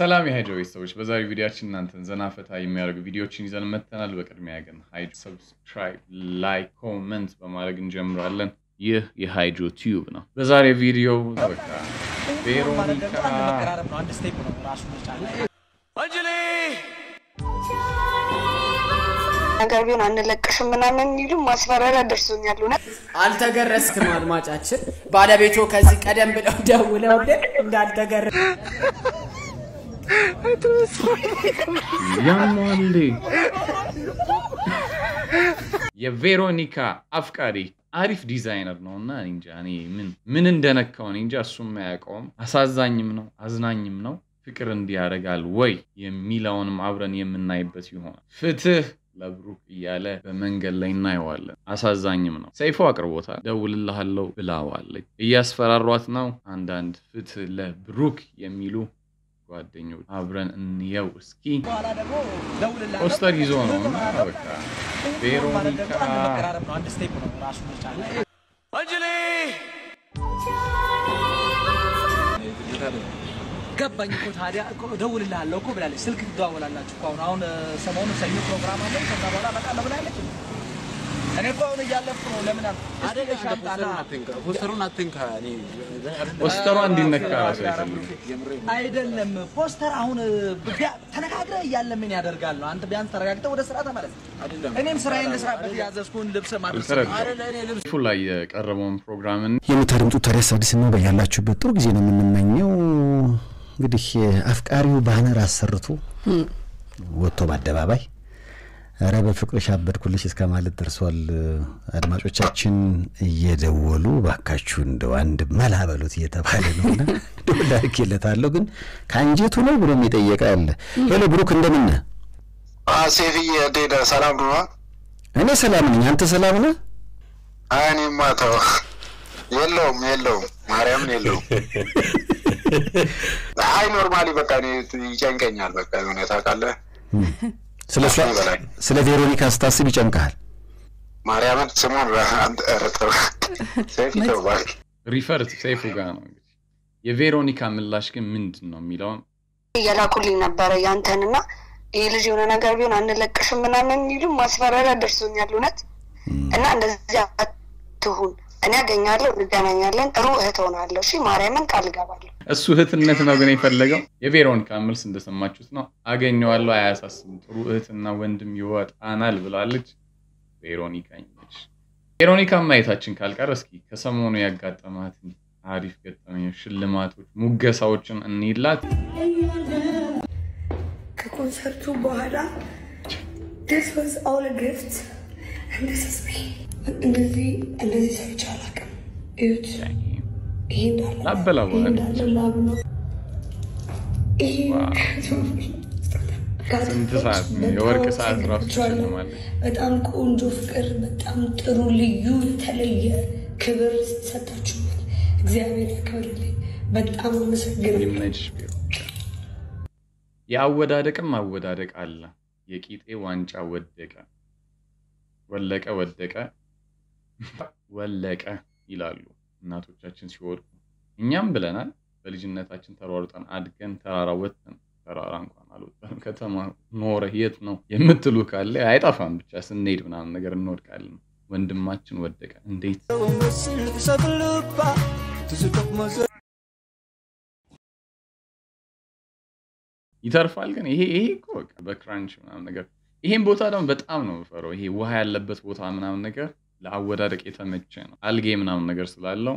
ሰላም የሃይጆ ቤተሰቦች፣ በዛሬው ቪዲዮችን እናንተን ዘና ፈታ የሚያደርጉ ቪዲዮዎችን ይዘን መጥተናል። በቅድሚያ ግን ሃይጆ ሰብስክራይብ፣ ላይክ፣ ኮመንት በማድረግ እንጀምራለን። ይህ የሃይጆ ቲዩብ ነው። በዛሬ ቪዲዮ በቃ ቬሮኒካ ነገር ቢሆን አንለቅሽም ምናምን የሚሉ ማስፈራሪያ ደርሶኛል። እውነት አልተገረዝክም። አድማጫችን ባለቤቶ ከዚህ ቀደም ብለው ደውለውልን እንዳልተገረዝ ያሟሌ የቬሮኒካ አፍቃሪ አሪፍ ዲዛይነር ነው እና እኔ እንጃ እኔ ምን ምን እንደነካው እኔ እንጃ። እሱም አያውቀውም። አሳዛኝም ነው አዝናኝም ነው። ፍቅር እንዲያደርጋል ወይ የሚለውንም አብረን የምናይበት ይሆናል። ፍትህ ለብሩክ እያለ በመንገድ ላይ እናየዋለን። አሳዛኝም ነው። ሰይፎ አቅርቦታል። ደውልልሃለሁ ብላዋለች። እያስፈራሯት ነው። አንዳንድ ፍትህ ለብሩክ የሚሉ ጓደኞች አብረን እንየው እስኪ። ፖስተር ይዞ ነው እና በቃ ቬሮኒካ ገባኝ እኮ ታዲያ እኮ እደውልልሃለሁ እኮ ብላለች። ስልክ ትደዋወላላችሁ እኮ አሁን አሁን ሰሞኑን ሰኞ ፕሮግራም አለ ከዛ በኋላ እመጣለሁ ብላለች። እኔ እኮ አሁን እያለፍኩ ነው። ለምን አደለ ሻምጣና ፖስተሯ እንዲነካ ራሱ አይፈልግም። አይደለም ፖስተር አሁን ቢያ- ተነጋግረህ እያለ ምን ያደርጋል ነው? አንተ ቢያንስ ተረጋግተህ ወደ ስራ ተመለስ። እኔም ስራዬን ልስራበት ያዘዝኩህን ልብስ ማድረስ ተረዳው። ፉ ላይ የቀረበውን ፕሮግራምን የምታደምጡት ታዲያስ አዲስ ነው። በያላችሁበት ጥሩ ጊዜ ነው የምንመኘው። እንግዲህ አፍቃሪው ባነር አሰርቶ ወጥቶ በአደባባይ ኧረ በፍቅርሽ አበድኩልሽ እስከ ማለት ደርሷል። አድማጮቻችን እየደወሉ ባካችሁ እንደው አንድ መላ በሉት እየተባለ ነውና ላርኬለታለሁ፣ ግን ከአንጀቱ ነው ብሎ የጠየቀ አለ። ሄሎ ብሩክ እንደምን ነህ? ሴፍዬ እንዴት ነህ? ሰላም ነው? እኔ ሰላም ነኝ። አንተ ሰላም ነህ? አይ እኔማ ተው፣ የለውም የለውም፣ ማርያምን የለውም። አይ ኖርማሊ በቃ እኔ ይጨንቀኛል። በቃ የሆነ ታውቃለህ፣ ስለ እሷ በላይ ስለ ቬሮኒካ ስታስብ ይጨንቅሃል። ማርያምን ስሙን አንተ ኧረ ተው፣ ሴፊ ተው እባክህ። ሪፈርት ሰይፉ ጋር ነው እንግዲህ የቬሮኒካ ምላሽ ግን ምንድን ነው የሚለውን እየላኩልኝ ነበረ ያንተንና ይህ ልጅ የሆነ ነገር ቢሆን አንለቅሽም ምናምን የሚሉ ማስፈራሪያ ደርሶኛል። እውነት እና እንደዚህ አትሁን። እኔ አገኛለሁ፣ እንገናኛለን፣ ጥሩ እህት ሆናለሁ። እሺ ማርያምን ቃል እገባለሁ። እሱ እህትነት ነው ግን የፈለገው። የቬሮኒካ መልስ እንደሰማችሁት ነው። አገኘዋለሁ፣ አያሳስብም፣ ጥሩ እህትና ወንድም ይወጣናል ብላለች ቬሮኒካ ነች። ቬሮኒካ ማየታችን ካልቀረ እስኪ ከሰሞኑ ያጋጠማትን አሪፍ ገጠመኞች፣ ሽልማቶች፣ ሙገሳዎችን እንይላት። ከኮንሰርቱ በኋላ this was all a gift and this is me እንደዚህ እንደዚህ ሰዎች አላውቅም። እዩት፣ ይሄ እንዳለ ላበላ ይሄ እንዳለ ላብ ነው። ይሄ ስንት ሰዓት ነው? የወርቅ ሰዓት ራሱ ትሸልማለች። በጣም ቆንጆ ፍቅር፣ በጣም ጥሩ ልዩ የተለየ ክብር ሰጣችሁኛል። እግዚአብሔር ያክብርልኝ። በጣም አመሰግናለሁ። ይመችሽ ቬሮኒካ። የአወዳደቅም አወዳደቅ አለ። የቂጤ ዋንጫ ወደቀ ወለቀ ወደቀ ወለቀ ይላሉ እናቶቻችን ሲወድቁ። እኛም ብለናል። በልጅነታችን ተሯሩጠን አድገን ተራራ ወጥተን ተራራ እንኳን አልወጣንም። ከተማ ኖረ የት ነው የምትሉ ካለ አይጠፋም። ብቻ ስንሄድ ምናምን ነገር እንወድቃለን። ወንድማችን ወደቀ እንዴት ይተርፋል ግን ይሄ ይሄ እኮ በቃ በክራንች ምናምን ነገር ይሄን ቦታ ደግሞ በጣም ነው የምፈረው። ይሄ ውሃ ያለበት ቦታ ምናምን ነገር ለአወዳደቅ የተመቸ ነው። አልጌ ምናምን ነገር ስላለው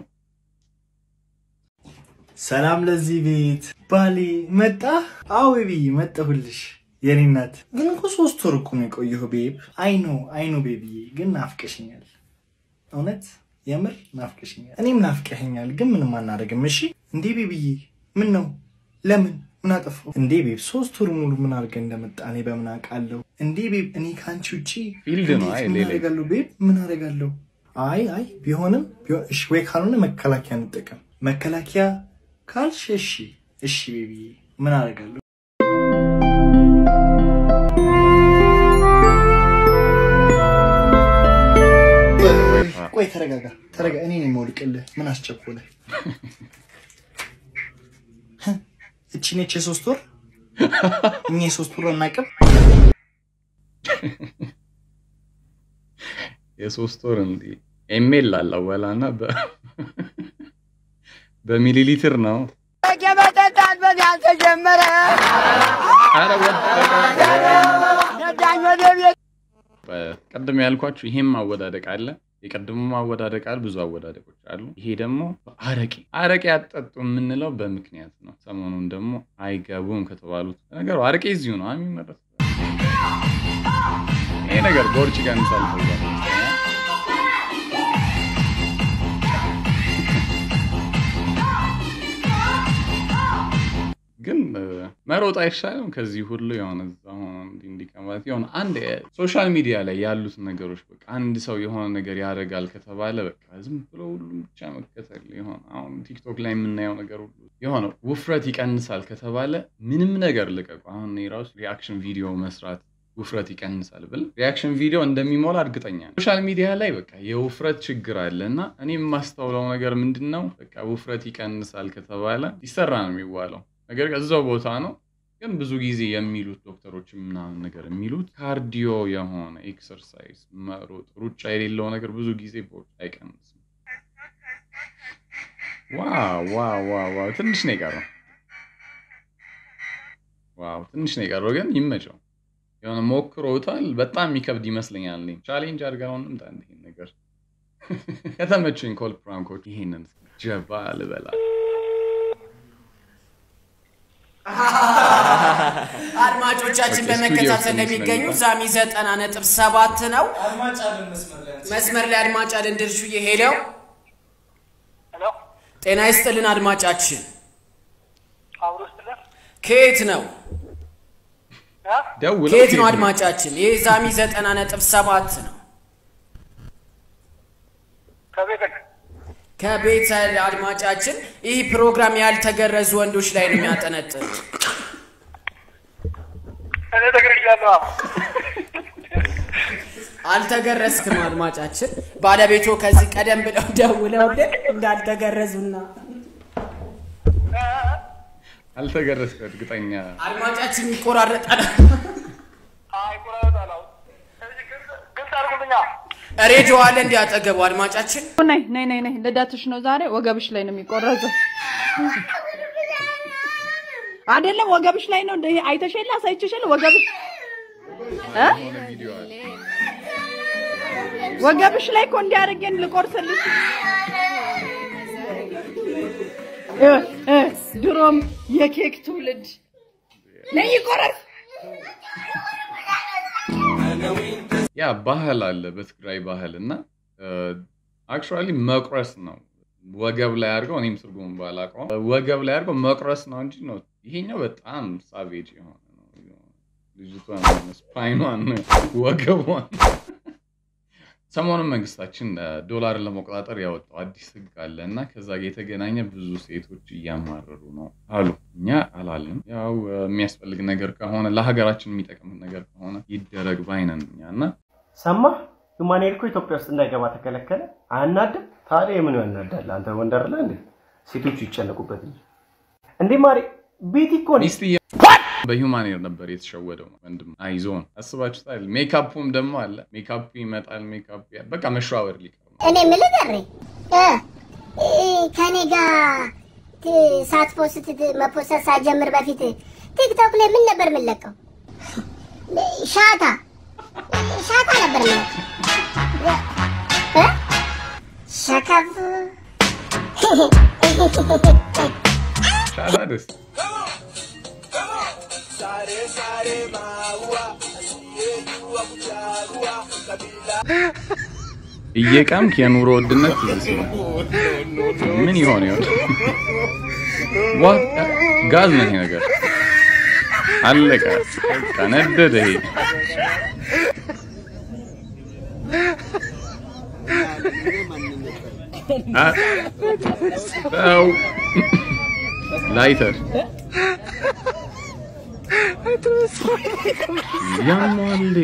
ሰላም ለዚህ ቤት ባሌ መጣ። አዎ ቤቢ መጣሁልሽ የኔ እናት። ግን እኮ ሶስት ወር እኮ ነው የቆየሁ ቤብ። አይኖ አይኖ ቤቢዬ፣ ግን ናፍቀሽኛል። እውነት የምር ናፍቀሽኛል። እኔም ናፍቀኸኛል፣ ግን ምንም አናደርግም። እሺ እንዴ ቤቢዬ፣ ምን ነው ለምን ምን አጠፋሁ እንዴ ቤብ? ሶስት ወር ሙሉ ምን አድርገህ እንደመጣ እኔ በምን አውቃለሁ እንዴ ቤብ? እኔ ከአንቺ ውጪ ፊልድ ነው። እንዴት አይ ምን ሌላ አደርጋለሁ ቤብ? ምን አደርጋለሁ? አይ አይ ቢሆንም ቢሆን እሺ፣ ወይ ካልሆነ መከላከያ እንጠቀም። መከላከያ ካልሽ እሺ እሺ ቤቢዬ፣ ምን አደርጋለሁ? ቆይ ተረጋጋ፣ ተረጋ። እኔ ነኝ የምወድቅልህ። ምን አስቸኮለህ? እቺ ነች የሶስት ወር እኛ የሶስት ወር አናውቅም። የሶስት ወር እንዲ ኤሜል አላወላና በሚሊ ሊትር ነው። መጠጣት በዚያ ተጀመረ። ኧረ ወደቀ። ነዳኝ ወደ ቤት ቅድም ያልኳችሁ ይሄም አወዳደቅ አለ። የቀድሞ ማወዳደቅ አለ። ብዙ አወዳደቆች አሉ። ይሄ ደግሞ አረቄ አረቄ አጠጡ የምንለው በምክንያት ነው። ሰሞኑን ደግሞ አይገቡም ከተባሉት ነገሩ አረቄ እዚሁ ነው የሚመረት። ይሄ ነገር ቦርጭ ይቀንሳል ተብሏል። ግን መሮጥ አይሻልም? ከዚህ ሁሉ የሆነ እዛ ሆኖ እንዲህ እንዲህ ከማለት የሆነ አንድ ሶሻል ሚዲያ ላይ ያሉት ነገሮች በቃ አንድ ሰው የሆነ ነገር ያደርጋል ከተባለ በቃ ዝም ብሎ ሁሉም ብቻ መከተል የሆነ አሁን ቲክቶክ ላይ የምናየው ነገር ሁሉ የሆነ ውፍረት ይቀንሳል ከተባለ ምንም ነገር ልቀቁ። አሁን እኔ ራሱ ሪያክሽን ቪዲዮ መስራት ውፍረት ይቀንሳል ብል ሪያክሽን ቪዲዮ እንደሚሞላ እርግጠኛ ነው። ሶሻል ሚዲያ ላይ በቃ የውፍረት ችግር አለ እና እኔ የማስተውለው ነገር ምንድን ነው በቃ ውፍረት ይቀንሳል ከተባለ ይሰራ ነው የሚዋለው ነገር እዛው ቦታ ነው። ግን ብዙ ጊዜ የሚሉት ዶክተሮች ምናምን ነገር የሚሉት ካርዲዮ የሆነ ኤክሰርሳይዝ መሮጥ፣ ሩጫ የሌለው ነገር ብዙ ጊዜ ቦርጭ አይቀንስም። ዋው ዋው ዋው ዋው! ትንሽ ነው የቀረው። ዋው ትንሽ ነው የቀረው፣ ግን ይመቸው። የሆነ ሞክሮታል። በጣም የሚከብድ ይመስለኛል። እኔ ቻሌንጅ አድርገነው እንምጣ ይሄን ነገር ከተመቸኝ ኮል ፕራንኮች ይሄንን ጀባ ልበላ አድማጮቻችን በመከታተል ለሚገኙ ዛሚ ዘጠና ነጥብ ሰባት ነው። መስመር ላይ አድማጭ አለን ድርሹዬ ሄለው ጤና ይስጥልን አድማጫችን ከየት ነው ደውለው ከየት ነው አድማጫችን? ይህ ዛሚ ዘጠና ነጥብ ሰባት ነው። ከቤተ አድማጫችን ይህ ፕሮግራም ያልተገረዙ ወንዶች ላይ ነው የሚያጠነጥን። አልተገረዝክም አድማጫችን። ባለቤቶ ከዚህ ቀደም ብለው ደውለውልን እንዳልተገረዙና አልተገረዝክ እርግጠኛ አድማጫችን ይቆራረጣል። ሬዲዮ አለ እንዲያጠገቡ አድማጫችን ነይ ነይ ነይ ነይ ልደትሽ ነው ዛሬ። ወገብሽ ላይ ነው የሚቆረዘው። አይደለም ወገብሽ ላይ ነው። እንደ አይተሽ የለ አሳይቼሽ የለ ወገብሽ እ ወገብሽ ላይ እኮ እንዲያደርገን ልቆርስልሽ እ እ ድሮም የኬክ ትውልድ ነይ ይቆረስ ያ ባህል አለ በትግራይ ባህል እና አክቹዋሊ መቁረስ ነው ወገብ ላይ አድርገው እኔም ትርጉም ባላውቀውም ወገብ ላይ አድርገው መቁረስ ነው እንጂ ነው ይሄኛው በጣም ሳቬጅ የሆነ ነው። ልጅቷን ስፓይኗን ወገቧን ሰሞኑን መንግስታችን ዶላርን ለመቆጣጠር ያወጣው አዲስ ህግ አለ እና ከዛ ጋር የተገናኘ ብዙ ሴቶች እያማረሩ ነው አሉ። እኛ አላልንም። ያው የሚያስፈልግ ነገር ከሆነ ለሀገራችን የሚጠቅም ነገር ከሆነ ይደረግ ባይነን እኛ እና ሰማ ሁማኔር እኮ ኢትዮጵያ ውስጥ እንዳይገባ ተከለከለ። አያናድም? ታዲያ የምኑ ያናዳል? አንተ ወንደር ላይ እንዴ ሴቶቹ ይጨነቁበት እንጂ እንዴ ማሬ ቤቲ እኮ ነው ሚስትዬ በሂውማን ኤር ነበር የተሸወደው ወንድም አይዞን አስባችሁታል። ሜካፑም ደግሞ አለ። ሜካፑ ይመጣል። ሜካፑ ያ- በቃ መሸዋወር ሊቀር ነው። እኔ የምልህ ገሬ እ ከኔ ጋር ት- ሳትፖስት ት- መፖሰት ሳትጀምር በፊት ቲክቶክ ላይ ምን ነበር የምንለቀው? ሻታ ሻታ ነበር የምንለቀው እ? ሸከፍ ሻላ ደስ እየቀምክ የኑሮ ውድነት ትዝ ሲል ምን ይሆን ይሆን? ዋት ጋዝ ነው ይሄ ነገር። አለቀ፣ በቃ ነደደ። ይሄ አ- ተው ላይተር ያማል።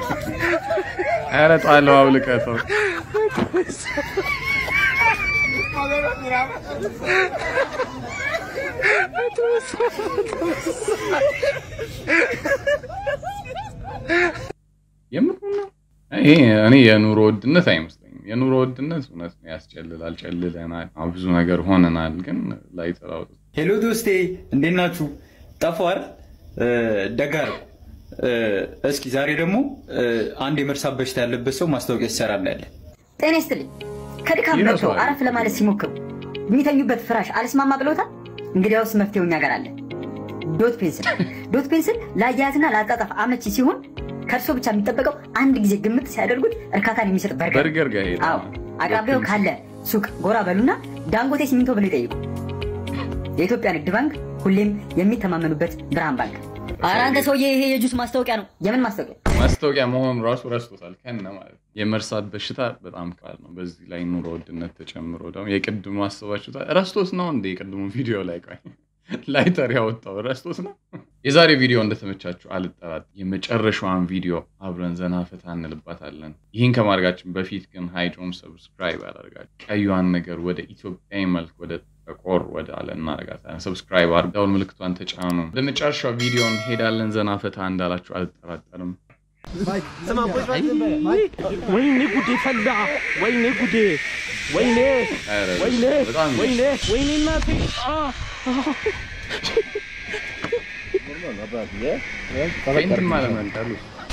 ኧረ ጣለው አውልቀህ ተው። የምር ነው። ይሄ እኔ የኑሮ ውድነት አይመስለኝም። የኑሮ ውድነት እውነት ነው ያስጨልላል፣ ጨልለናል፣ አሁን ብዙ ነገር ሆነናል። ግን ላይ ጥራው ሄሎ ዶስቴ እንዴት ናችሁ? ጠፋር ደጋር እስኪ ዛሬ ደግሞ አንድ የመርሳት በሽታ ያለበት ሰው ማስታወቂያ ሲሰራ እናያለን። ጤና ይስጥልኝ። ከድካም መጥተው አረፍ ለማለት ሲሞክሩ የሚተኙበት ፍራሽ አልስማማ ብሎታል? እንግዲያውስ መፍትሄው እኛ ጋር አለ። ዶት ፔንስል። ዶት ፔንስል ለአያያዝና ለአጣጣፍ አመቺ ሲሆን ከእርሶ ብቻ የሚጠበቀው አንድ ጊዜ ግምት ሲያደርጉት እርካታን የሚሰጥ በርገር። በርገር ጋር ሄደ። አዎ፣ አቅራቢያው ካለ ሱቅ ጎራ በሉና ዳንጎቴ ሲሚንቶ ብለው ይጠይቁ። የኢትዮጵያ ንግድ ባንክ ሁሌም የሚተማመኑበት ብርሃን ባንክ። ኧረ አንተ ሰውዬ ይሄ የጁስ ማስታወቂያ ነው። የምን ማስታወቂያ? ማስታወቂያ መሆኑ ራሱ ረስቶታል ከነ ማለት ነው። የመርሳት በሽታ በጣም ከባድ ነው። በዚህ ላይ ኑሮ ውድነት ተጨምሮ ደግሞ የቅድሙ አስባችሁታል። ረስቶት ነው እንደ የቅድሙ ቪዲዮ ላይ ቆይ ላይተር ያወጣው ረስቶት ነው። የዛሬ ቪዲዮ እንደተመቻችሁ አልጠራት። የመጨረሻዋን ቪዲዮ አብረን ዘና ፈታ እንልባታለን። ይህን ከማድረጋችን በፊት ግን ሃይድሮም ሰብስክራይብ ያደርጋችሁ ቀዩዋን ነገር ወደ ኢትዮጵያዊ መልክ ወደ ጠቆር ወደ አለ እናደርጋታለን። ሰብስክራይብ አድርጉ፣ ደውል ምልክቷን ተጫኑ። ወደ መጨረሻው ቪዲዮ እንሄዳለን። ዘና ፈታ እንዳላችሁ አልጠራጠርም። ወይኔ ጉዴ ፈላ! ወይኔ ጉዴ! ወይኔ ኧረ ወይኔ በጣም ወይኔ ወይኔ እናቴ! አ! ፌንትም አለመንቀሉ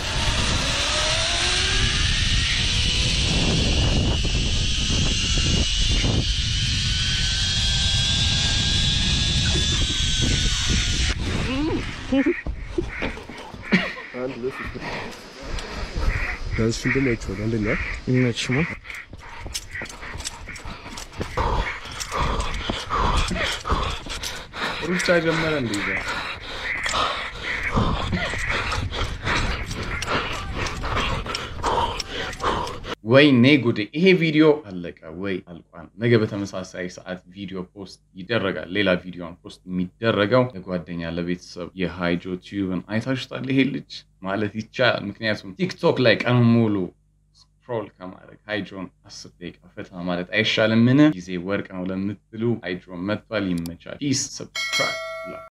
Das ist schon dumm jetzt, oder? Ne? Nicht schon. ሩጫ ጀመረ እንደ ይዘ ወይኔ ጉዴ! ይሄ ቪዲዮ አለቀ ወይ አልቋል። ነገ በተመሳሳይ ሰዓት ቪዲዮ ፖስት ይደረጋል። ሌላ ቪዲዮን ፖስት የሚደረገው ለጓደኛ ለቤተሰብ የሃይጆ ቲዩብን አይታችሁታል። ይሄ ልጅ ማለት ይቻላል። ምክንያቱም ቲክቶክ ላይ ቀኑ ሙሉ ስክሮል ከማድረግ ሃይጆን አስር ደቂቃ ፈታ ማለት አይሻልም? ምን ጊዜ ወርቅ ነው ለምትሉ ሃይጆን መጥቷል። ይመቻል። ፒስ ሰብስክራይብ